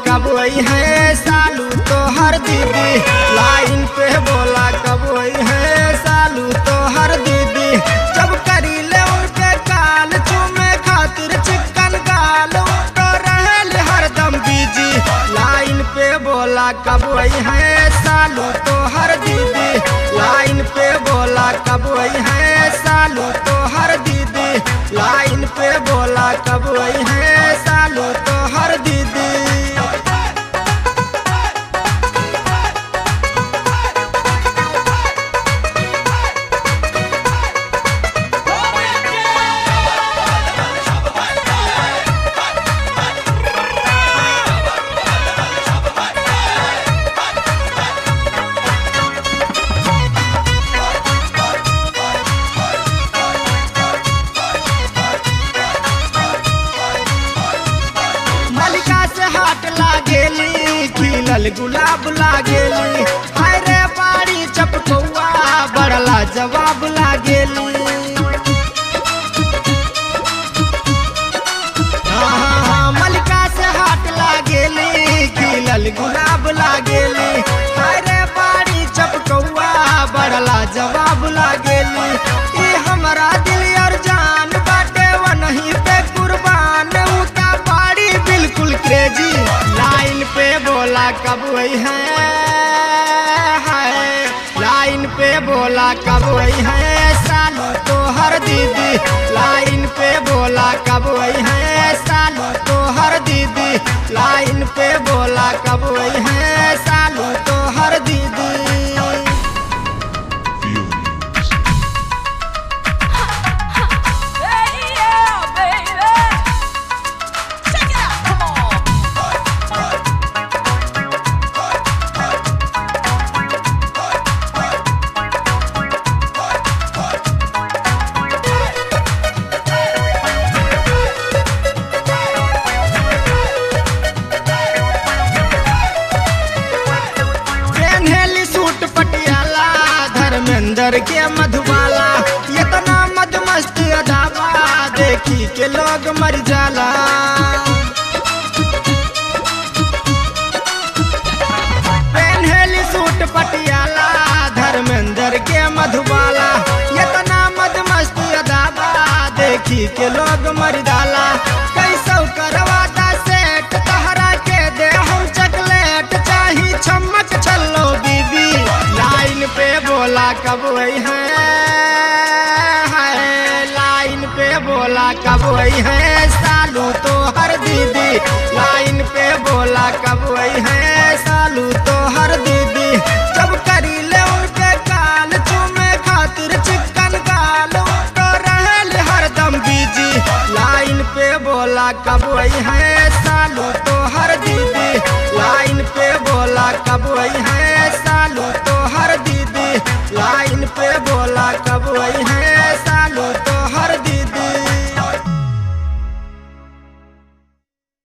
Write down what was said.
कब आई है सालू तो हर दीदी लाइन पे बोला कब आई है सालू तो हर दीदी जब करी ले उनके काल चूमे खातिर चिकन गाल तो रहल हरदम बीजी लाइन पे बोला कब आई है सालू तो हर दीदी लाइन पे बोला कब आई है सालू तो हर दीदी लाइन पे बोला कब आई है सालू तो हर दीदी मलिका से हाट लागेली खिलल गुलाब लागेली हाय रे बाड़ी चपकौआ बड़ला जवाब लागेली हाँ, हाँ, हाँ, मलिका से हाट लागेली खिलल गुलाब लागेली हाय रे बाड़ी चपकौआ बड़ला जवाब लागेली ई हमरा दिल और जान बाटे वही पे कुर्बान उता बाड़ी बिल्कुल क्रेजी लाइन पे बोला कब आई है हाय, लाइन पे बोला कब आई है सालू तो हर दीदी लाइन पे बोला कब आई है सालू तो हर दीदी लाइन पे बोला कब आई है सालू तो हर दीदी Hey, yeah, baby. Check it out, come on. पेन्हेली सूट पटियाला धर्मेंद्र के मधुबाला इतना मदमस्त अदावा देखी के लोग मर जाला पेन्हेली सूट पटियाला धर्मेंद्र के मधुबाला इतना मदमस्त अदावा देखी के लोग मर जाला कैसो करवाता सेट तहरा के दे हम चॉकलेट चाही चम्मच छल्लो बीबी लाइन पे बोला कब आई है हाय, लाइन पे बोला कब आई है सालू तो हर दीदी लाइन पे बोला कब आई है सालू तो हर दीदी जब करी ले उनके काल चूमे खातिर चिकन गाल तो रहल हरदम बीजी लाइन पे बोला कब आई है